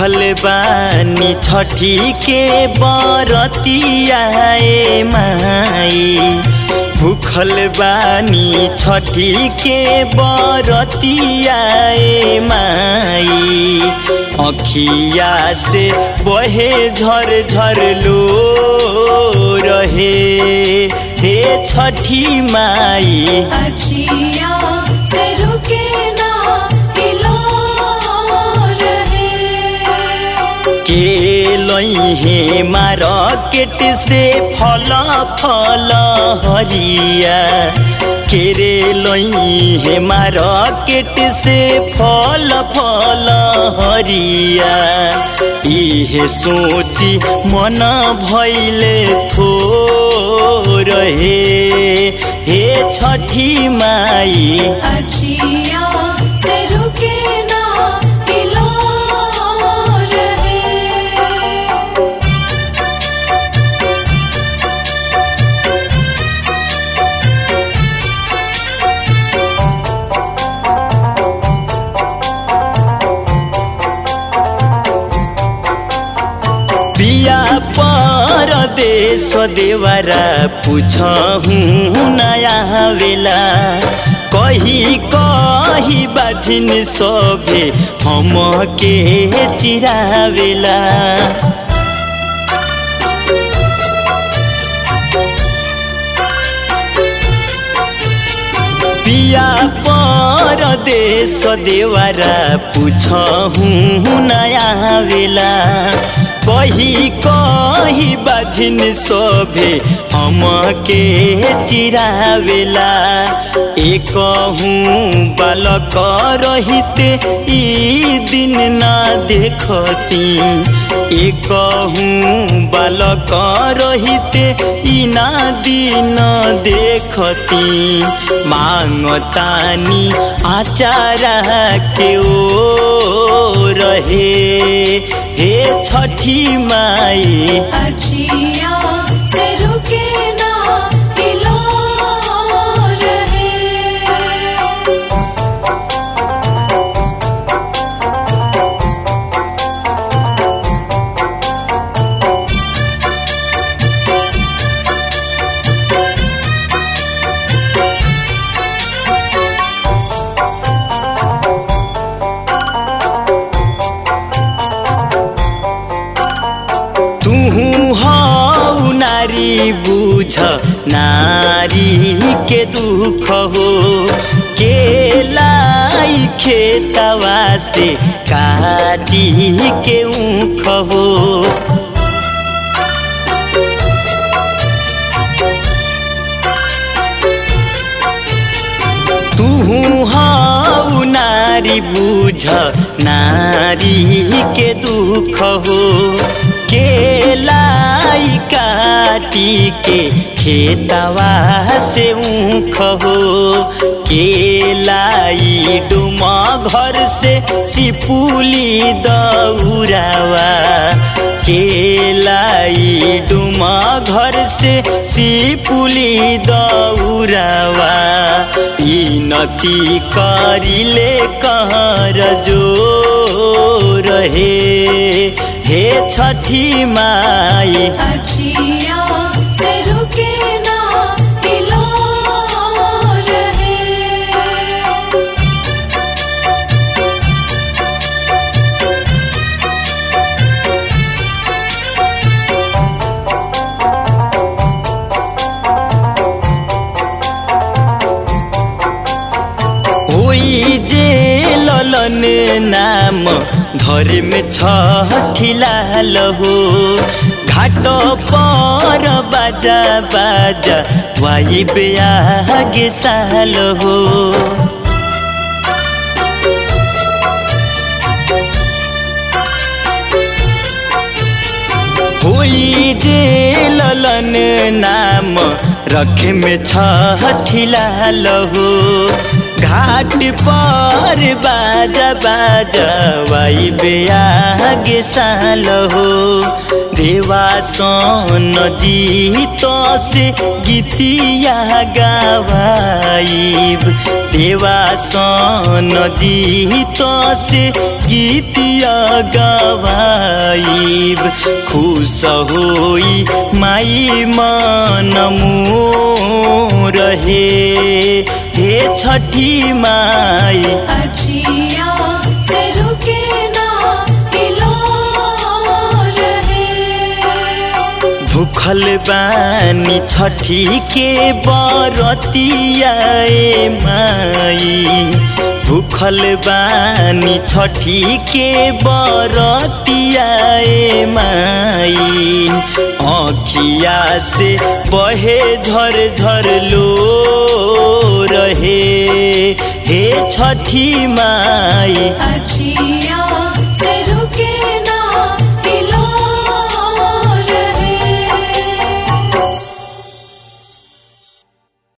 भूखल बानी छठी के बरतियाए माई भूखल बानी छठी के बरतियाए माई अखिया से बहे झर झर लो रहे हे छठी माई अखिया से रुके ना हिलो रहे के लहे मार्केट से फल फल हरिया केरे लहे मार्केट से फल फल हरिया इहे सोची मन भैले थो रहे हे छठी माई अखिया से रुके ना हिलो रहे पिया परदेश देवरा पुछहु नया बेला कही कही बाझिन सभे हम के चिरावेला पिया परदेश देवरा पुछहु नया बेला कही कही बाझिन सभे हम के चिरावेला एक बालक रहिते ई दिन ना देखती एक बालक रहिते ई ना दिन देखती मांगतानी आचारा के ओ रहे हे छठी माई अखिया से रुके ना हिलो रहे तुहु हौ नारी बुझ नारी के दुख हो केलाई खेतवा से काटी के ऊख हो तुहु हौ नारी बुझ नारी के दुख हो केलाई काटी के खेतवा से ऊख हो केलाई डुमा घर से सिपुली दौरावा केलाई डुमा घर से सिपुली दौरावा ई नती करिले कहर जो रहे हे छठी माई अखिया से रुके ना हिलो रहे होई जे ललन नाम घर में छठिलाल हो घाट पर बाजा बाजा वाई बेआगे साल हो होई जे ललन नाम रखे में छठिलाल हो घाट पर बाजा बाजा वाई बेआगे साल हो देवा सन जीत से गीतिया गवाइब देवा सन जीत से गीतिया गवाइब खुश होई माई मन रहे हे छठी माई अखिया से रुके ना हिलो रहे भूखल बानी छठी के बरतियाए माई भूखल बानी छठी के बरतियाए माई आँखिया से बहे झर झर लो रहे हे छठी माई अखिया